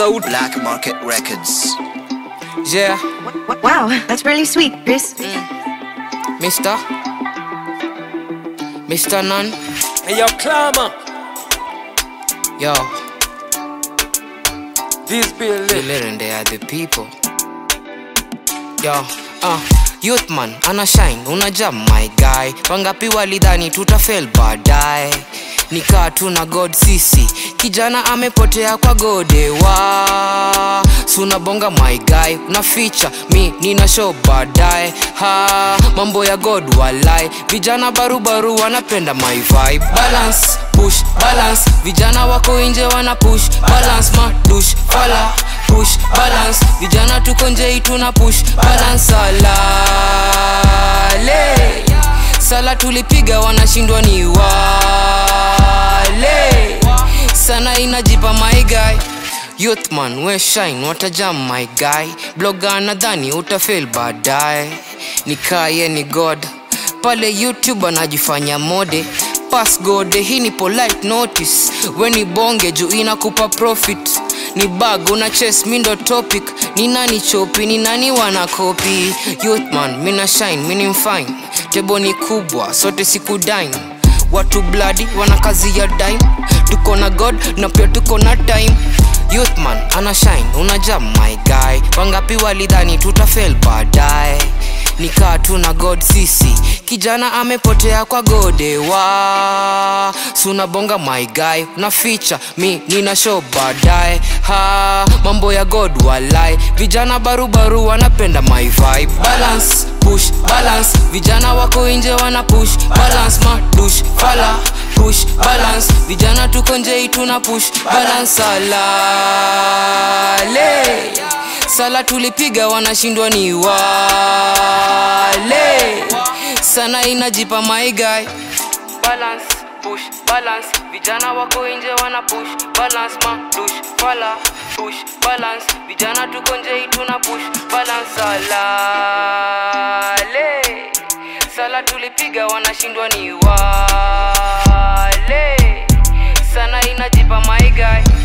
sauti Black Market Records. yeah Wow, that's really sweet, Chris. Mister Mr. Nun Hey yo climber Yo This be lit Children they are the people Yo uh, Youth man ana shine una jam my guy wangapi walidhani tutafel baadaye nikaa tu na god sisi kijana amepotea kwa godewa sunabonga my guy una ficha mi nina show baadaye ha mambo ya god walai vijana barubaru wanapenda my vibe balance push balance vijana wako nje wana push balance madush fala push balance vijana tuko njei tuna push balance salale sala tulipiga wanashindwa ni wale sana inajipa my guy youthman we shine watajam my guy bloga nadhani utafil baadaye nikaye ni god pale youtube anajifanya mode pass gode hii ni polite notice we ni bonge juu inakupa profit ni bag una ches mindo topic ni nani chopi ni nani wana kopi youthman mina shine mini mfine tebo ni kubwa sote siku dine watu bladi wana kazi ya dime tuko na god na pia tuko na time youthman ana shine una jam my guy wangapi walidhani tutafel baadaye nikaa tu na god sisi kijana amepotea kwa godewa sunabonga my guy na ficha mi nina show baadaye ha mambo ya god walai vijana barubaru wanapenda my vibe balance push balance vijana wako nje wana push balance madush fala push balance vijana tuko njei tuna push balance salale sala tulipiga wanashindwa ni wale sana inajipa my guy balance push balance vijana wako nje wana push balance madush fala push balance vijana tuko njei tuna push balance salale sala tulipiga wanashindwa ni wale sana inajipa my guy